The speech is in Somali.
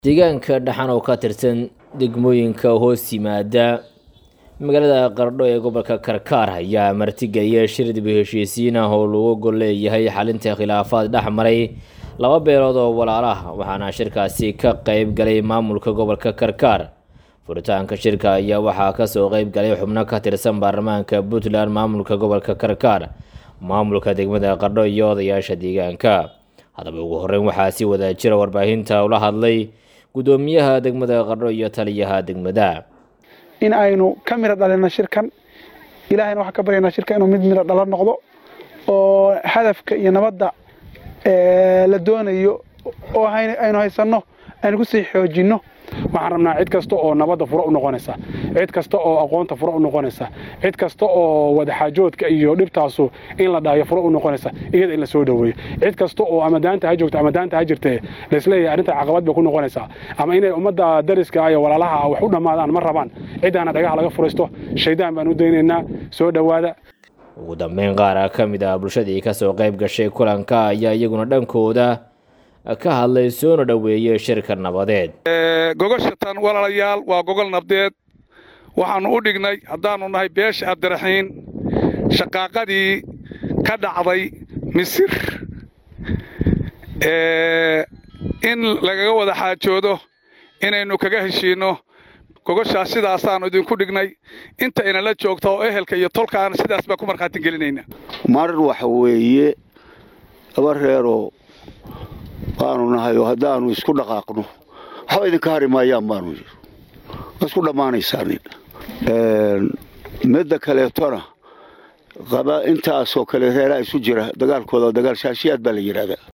deegaanka dhaxan oo ka tirsan degmooyinka hoos yimaada magaalada qardho ee gobolka karkaar ayaa martigeliya shir dib u heshiisiin ah oo lagu gol leeyahay xalinta khilaafaad dhex maray laba beelood oo walaalaha waxaana shirkaasi ka qeyb galay maamulka gobolka karkaar furitaanka shirka ayaa waxaa kasoo qeyb galay xubno ka tirsan baarlamaanka puntland maamulka gobolka karkaar maamulka degmada qardho iyo odayaasha deegaanka haddaba ugu horeyn waxaa si wada jira warbaahinta ula hadlay guddoomiyaha degmada qardho iyo taliyaha degmada in aynu ka miro dhalina shirkan ilaahayna waxaan ka baryaynaa shirka inuu mid miro dhalo noqdo oo hadafka iyo nabadda la doonayo oo aynu haysanno aynu kusii xoojinno waxaan rabnaa cid kasta oo nabadda furo u noqonaysa cid kasta oo aqoonta furo u noqonaysa cid kasta oo wadaxaajoodka iyo dhibtaasu in la dhaayo furo u noqonaysa iyada in la soo dhoweeyo cid kasta oo ama daanta ha joogto ama daanta ha jirtee laisleeyahay arrinta caqabad bay ku noqonaysaa ama inay ummadda dariska iyo walaalaha wax u dhammaadaan ma rabaan ciddaana dhagaha laga furaysto shaydaan baan u daynaynaa soo dhowaada ugu dambeyn qaar ka mid ah bulshadii kasoo qayb gashay kulanka ayaa iyaguna dhankooda ka hadlay soona dhoweeyey shirka nabadeed gogashatan walaalayaal waa gogol nabdeed waxaannu u dhignay haddaannu nahay beesha abdiraxiin shaqaaqadii ka dhacday misir in lagaga wada xaajoodo inaynu kaga heshiinno gogoshaas sidaasaannu idinku dhignay inta inala joogta oo ehelka iyo tolkaana sidaas baan ku markhaati gelinayna mar waxa weeye laba reeroo baanu nahay oo haddaannu isku dhaqaaqno waxba idinka hari maayaan baanu isku dhammaanaysaanin midda kaleetona qaba intaasoo kale reeraha isu jira dagaalkooda dagaal shaashiyaad baa la yidhaahdaa